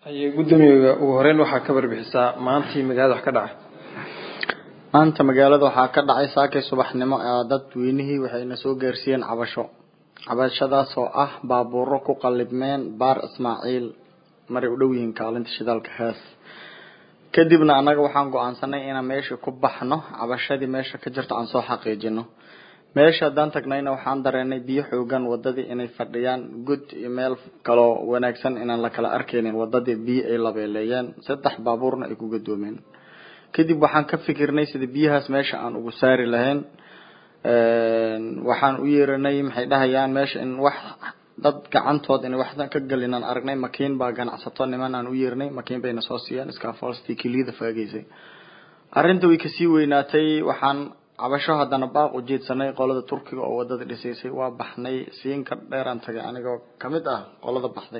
haye guddoomiyaga ugu horeyn waxaa ka barbixisaa maantii magaalada wax ka dhacay maanta magaalada waxaa ka dhacay saakay subaxnimo dadweynihii waxayna soo gaarsiiyeen cabasho cabashadaas oo ah baabuuro ku qalibmeen baar ismaaciil maray u dhow yihiin kaalinta shidaalka hees kadibna annaga waxaan go-aansanay inaan meesha ku baxno cabashadii meesha ka jirto aan soo xaqiijino meesha haddaan tagnayna waxaan dareenay biyo xoogan wadadii inay fadhiyaan gud iyo meel kaloo wanaagsan inaan la kala arkaynin wadadii biyo ay labeeleeyeen saddex baabuurna ay ku gadoomeen kadib waxaan ka fikirnay sida biyahaas meesha aan ugu saari lahayn waxaan u yeeranay maxay dhahayaan meesha in wax dad gacantood inay waxdan ka galin aan aragnay makiin baa ganacsato niman aan u yeernay makiin bayna soo siiyeen scafalstii kiliyada faagaysay arrinta way kasii weynaatay waxaan cabasho haddana baaq u jeedsanay qolada turkiga oo wadada dhisaysay waa baxnay siinka dheeraan tagay anigoo kamid ah qolada baxday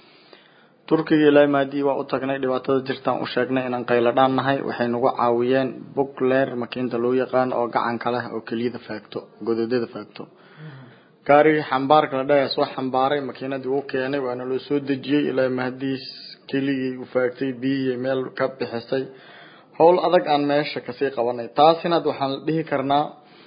turkiga ilaa maadii waa u tagnay dhibaatada jirtaan u sheegnay inaan qayladhaan nahay waxay nagu caawiyeen bookleer makiinta loo yaqaan oo gacanka leh oo keliyada faagto gododada faagto gaarigii xambaarka la dhahay soo xambaaray makiinadii uu keenay waana loo soo dejiyey ilaa mahadiis keligii u faagtay biyihii meel ka bixisay howl adag aan meesha kasii qabanay taasina waxaan dhihi karnaa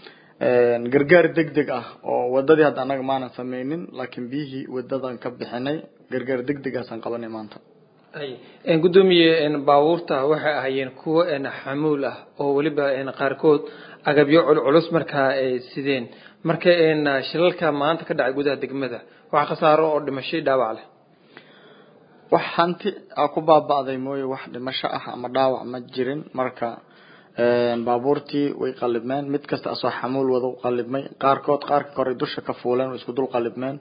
gargaar deg deg ah oo wadadii hadda anaga maanan sameynin laakiin biyihii wadadan ka bixinay gargaar deg degaasaan qabanay maanta gudoomiye baabuurta waxay ahaayeen kuwo xamuul ah oo weliba qaarkood agabyo culculus markaa ay sideen marka shilalka maanta ka dhacay gudaha degmada wax khasaaro oo dhimashay dhaawac leh wax hanti a ku baaba'day mooye wax dhimasho ah ama dhaawac ma jirin marka baabuurtii way qalibmeen mid kasta asoo xamuul wada u qalibmay qaarkood qaarka kore dusha ka fuuleen way isku dul qalibmeen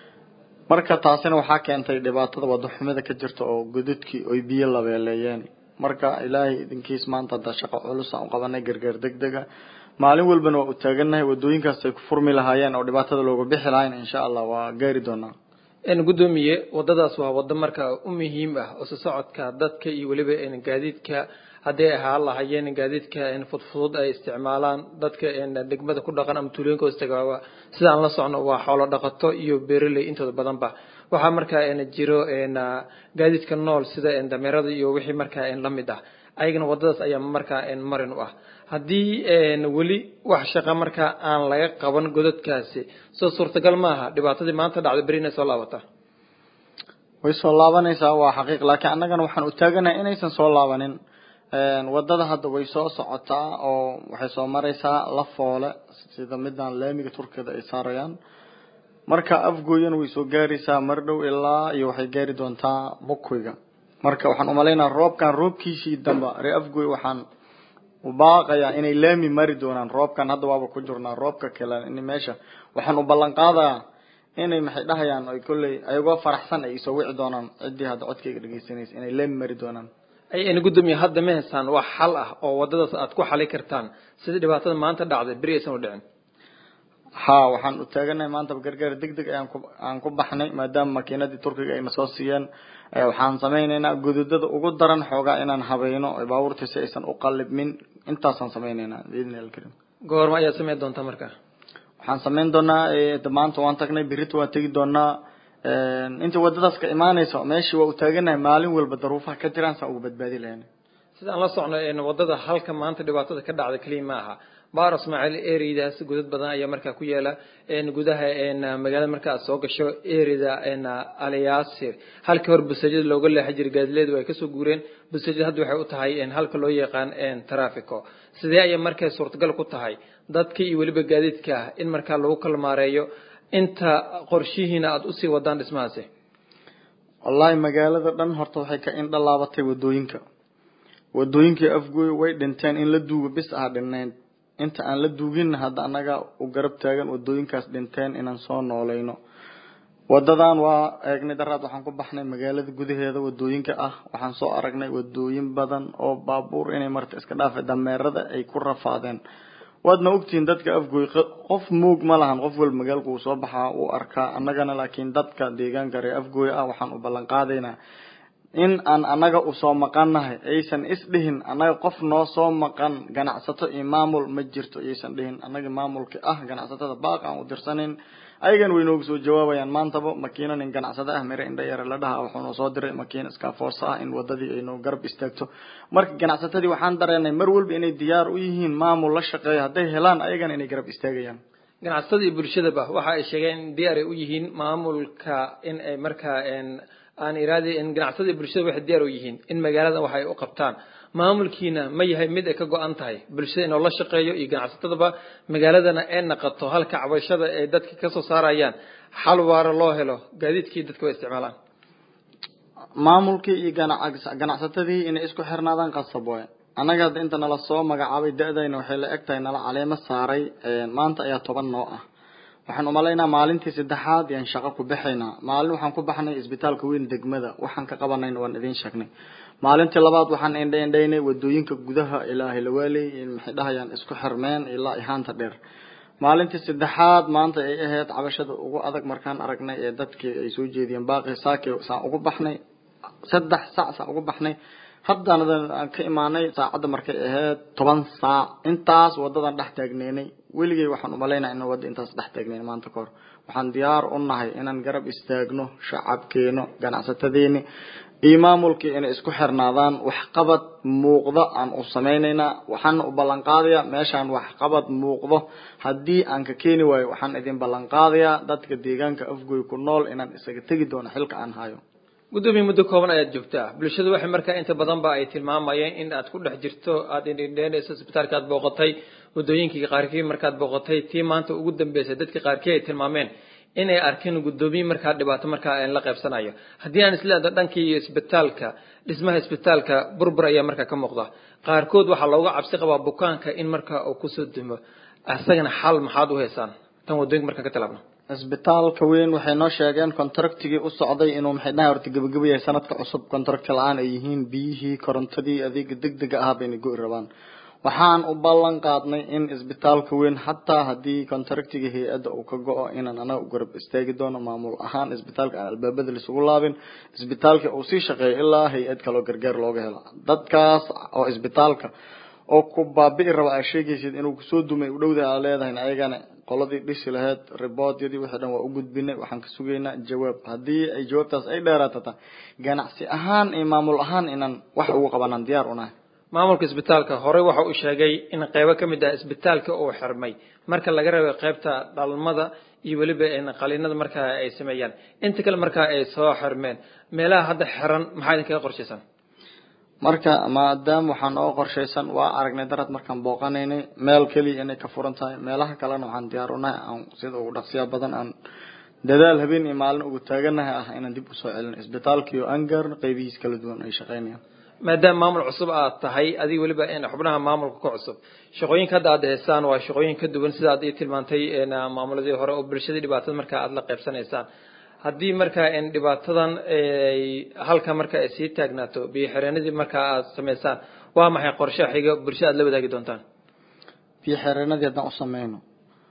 marka taasina waxaa keentay dhibaatada wadaxumida ka jirta oo godadkii oy biyo labeeleeyeen marka ilaahay idinkiis maanta hadda shaqo culus aan u qabanay gargaar deg dega maalin walbana waa u taagannahay wadooyinkaas ay ku furmi lahaayeen oo dhibaatada looga bixi lahayn insha allah waa gaari doonaa gudoomiye wadadaas waa wado marka u muhiim ah oo sosocodka dadka iyo weliba gaadiidka hadday ahaa lahayeen gaadiidka fudfudud ay isticmaalaan dadka degmada ku dhaqan ama tuulooyinka hoostagaa sida aan la socno waa xoolo dhaqato iyo beeraley intooda badanba waxaa markaa jiro gaadiidka nool sida dameerada iyo wixii markaa lamid ah ayagana wadadaas ayaa markaa marin u ah haddii weli wax shaqa markaa aan laga qaban godadkaasi soo suurtagal maaha dhibaatadii maanta dhacda beri inay soo laabata way soo laabanaysaa waa xaqiiq laakiin annagana waxaan u taaganahay inaysan soo laabanin wadada hadda way soo socotaa oo waxay soo maraysaa la foole sida midaan laamiga turkiyada ay saarayaan marka afgooyana way soo gaaraysaa mar dhow ilaa iyo waxay gaari doontaa bukwiga marka waxaan umalaynaa roobkan roobkiisii damba ree afgooy waxaan ubaaqayaa inay laami mari doonaan roobkan hadda waaba ku jirnaa roobka kale in meesha waxaan u ballan qaadayaa inay maxay dhahayaan ay kolley ayagoo faraxsan ay isoo wici doonaan ciddii hadda codkayga dhegeysanaysa inay laami mari doonaan ayna gudoomiye hadda ma haysaan wax xal ah oo wadadaas aad ku xali kartaan sida dhibaatada maanta dhacday beri aysan u dhicin ha waxaan u taaganahay maanta gargaar deg deg ayaan ku aan ku baxnay maadaama makiinadii turkiga ayna soo siiyeen waxaan sameyneynaa gododada ugu daran xoogaa inaan habayno baabuurta si aysan u qalibmin intaasaan sameyneynaa biidni alkarim goorma ayaad sameyn doontaa marka waxaan sameyn doonaa maanta waan tagnay berita waan tegi doonaa inta wadadaas ka imaanayso meeshii waa u taaganahay maalin walba daruufaha ka jiraan saan uga badbaadi lahayn sida aan la socno wadada halka maanta dhibaatada ka dhacda keliya ma aha baar ismaaciil ereydaas godad badan ayaa markaa ku yaala gudaha magaalada marka aad soo gasho ereyda aliyaasir halkii hore busajada looga leexan jiray gaadileedu ay kasoo guureen busajada hadda waxay u tahay halka loo yaqaan trafico sidee ayay markay suurtagal ku tahay dadka iyo weliba gaadiidka ah in markaa lagu kala maareeyo inta qorshihiina aada usii wadaan dhismahaasi wallaahi magaalada dhan horta waxay ka indha laabatay wadooyinka wadooyinkii afgooy way dhinteen in la duugo bis ah dhinnayn inta aan la duugin hadda annaga u garab taagan wadooyinkaas dhinteen inaan soo nooleyno wadadan waa eegnay daraad waxaan ku baxnay magaalada gudaheeda wadooyinka ah waxaan soo aragnay wadooyin badan oo baabuur inay marta iska dhaafa dameerada ay ku rafaadeen waadna ogtihiin dadka afgooy qof muug ma lahan qof walba magaalka uu soo baxaa uu arkaa annagana laakiin dadka deegaanka ree afgooy ah waxaan u ballan qaadaynaa in aan anaga usoo maqannahay aysan isdhihin annaga qof noo soo maqan ganacsato iyo maamul ma jirto aysan dhihin annaga maamulka ah ganacsatada baaq aan u dirsanayn ayagan way noogu soo jawaabayaan maantaba makiina nin ganacsado ah mire indha yare la dhaha wuxuu noo soo diray makiina iskaforce ah in wadadii ay noo garab istaagto marka ganacsatadii waxaan dareenay mar walba inay diyaar u yihiin maamul la shaqeeyo hadday helaan ayagana inay garab istaagayaan ganacsatada iyo bulshadaba waxa ay sheegeen in diyaar ay u yihiin maamulka in ay markaa aan iraadi in ganacsatada iyo bulshada waxay diyaar u yihiin in magaalada wax ay u qabtaan maamulkiina ma yahay mid ay ka go-an tahay bulshada inuu la shaqeeyo iyo ganacsatadaba magaaladana ay naqato halka cabashada ay dadka kasoo saarayaan xal waara loo helo gaadiidkii dadka way isticmaalaan maamulkii iyo ganacsatadii inay isku xirnaadaan qasab waay annaga hadda inta nala soo magacaabay da-dayna waxay la eg tahay nala caleemo saaray maanta ayaa toban noo ah waxaan umalaynaa maalintii saddexaad yaan shaqo ku baxaynaa maalin waxaan ku baxnay isbitaalka weyn degmada waxaan ka qabanayna waan idiin sheegnay maalintii labaad waxaan indha indhaynay wadooyinka gudaha ilaa hilawaaley maxay dhahayaan isku xirmeen ilaa ihaanta dheer maalintii saddexaad maanta ay ahayd cabashada ugu adag markaan aragnay ee dadkii ay soo jeediyeen baaqi saake saan ugu baxnay saddex saac saan ugu baxnay haddana aan ka imaanay saacadda markay ahayd toban saac intaas wadadan dhex taagneynay weligay waxaan umalaynaa inaan wadda intaas dhex taagneyn maanta kahor waxaan diyaar u nahay inaan garab istaagno shacabkeeno ganacsatadeeni iyo maamulkii inay isku xirnaadaan waxqabad muuqdo aan u samaynaynaa waxaana u ballan qaadayaa meeshaan waxqabad muuqdo haddii aan ka keeni waayo waxaan idin ballan qaadayaa dadka deegaanka afgoy ku nool inaan isaga tegi doono xilka aan hayo gudoomiye muddo kooban ayaad joogtaa bulshadu waxay markaa inta badan ba ay tilmaamayeen in aad ku dhex jirto aada indhindheynayso isbitaalka aad booqatay wadooyinkii qaarkii markaad booqatay tii maanta ugu dambeysay dadkii qaarkii ay tilmaameen inay arkeen gudoomiye markaa dhibaato markaa la qaybsanayo haddii aan isleedo dhankii isbitaalka dhismaha isbitaalka burbur ayaa markaa ka muuqda qaarkood waxaa looga cabsi qabaa bukaanka in markaa uu kusoo dumo isagana xal maxaad u haysaan tan wadooyinka markaan ka talaabno isbitaalka weyn waxay noo sheegeen contractigii u socday inuu maxay dhahay horta gabagaba yahay sanadka cusub contract la-aan ay yihiin biyihii korontadii adeega degdega ahaa bayna go-i rabaan waxaan u ballan qaadnay in isbitaalka weyn xataa haddii contractiga hay-adda uu ka go-o inaan anaga u garab istaagi doono maamul ahaan isbitaalka aan albaabada laisugu laabin isbitaalka uu sii shaqeeyo ilaa hay-ad kaloo gargaar looga helo dadkaas oo isbitaalka oo ku baabi'i raba aa sheegaysid inuu kusoo dumay u dhowda aa leedahay ayagana qoladii dhisi lahayd riboodyadii wixii dhan waa u gudbinay waxaan ka sugaynaa jawaab haddii ay jawaabtaas ay dheeraatata ganacsi ahaan iyo maamul ahaan inaan wax ugu qabanaan diyaar unahay maamulka isbitaalka horey waxa uu sheegay in qeybo ka mid ah isbitaalka uu xirmay marka laga reebay qeybta dhalmada iyo weliba qaliinada markaa ay sameeyaan inta kale markaa ay soo xirmeen meelaha hadda xiran maxaa idinkaga qorshaysan marka maadaama waxaan oo qorshaysan waa aragnay darad markaan booqanaynay meel keliya inay ka furan tahay meelaha kalena waxaan diyaar unahay aan sida ugu dhaqsiya badan aan dadaal habeen iyo maalin ugu taaganahay ah inaan dib usoo celino isbitaalkii oo aan gaarno qeybihiis kala duwan ay shaqeynayaan maadaama maamul cusub aad tahay adiga weliba xubnaha maamulka ka cusub shaqooyinka hadda aad haysaan waa shaqooyin ka duwan sida aad ii tilmaantay maamuladii hore oo bulshadii dhibaatada markaa aada la qaybsanaysaan haddii markaa dhibaatadan halka marka ay sii taagnaato biyo xireenadii markaa aad samaysaan waa maxay qorshe xiga bulshada aad la wadaagi doontaan biyo xireenadii haddaan u sameyno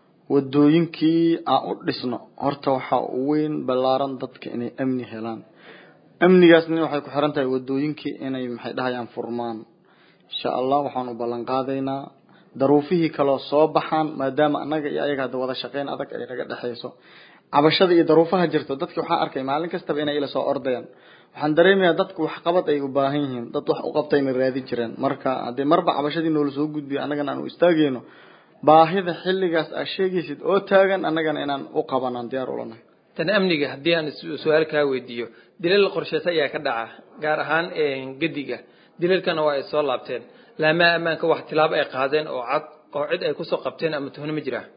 wadooyinkii aan u dhisno horta waxaa u weyn ballaaran dadka inay amni helaan amnigaasna waxay ku xiran tahay wadooyinkii inay maxay dhahayaan furmaan insha allah waxaan u ballan qaadaynaa daruufihii kaloo soo baxaan maadaama annaga iyo ayaga hadda wada shaqeyn adag ay naga dhexayso cabashada iyo daruufaha jirto dadki waxaan arkay maalin kastaba inay ila soo ordayaan waxaan dareemayaa dadku waxqabad ay u baahan yihiin dad wax u qabtayna raadi jireen marka haddii marba cabashadii noola soo gudbiyo annagana aan u istaagayno baahida xilligaas aad sheegaysid oo taagan annagana inaan u qabanaan diyaar ulanahay tan amniga haddii aan su-aal kaa weydiiyo dilal qorsheysa ayaa ka dhaca gaar ahaan gediga dilalkana waa ay soo laabteen laamaa ammaanka wax tilaabo ay qaadeen oo cad oo cid ay kusoo qabteen ama tuhno ma jiraa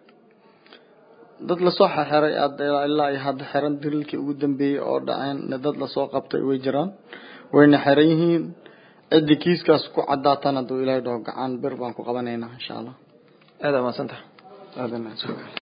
dad lasoo xexiray ilaa ay hadda xiran dilalkii ugu dambeeyey oo dhaceen dad lasoo qabtay way jiraan wayna xiran yihiin ciddii kiiskaas ku cadaatan hadduu ilaahay dhaho gacan bir baan ku qabanaynaa insha allah aada maadsantaha aadan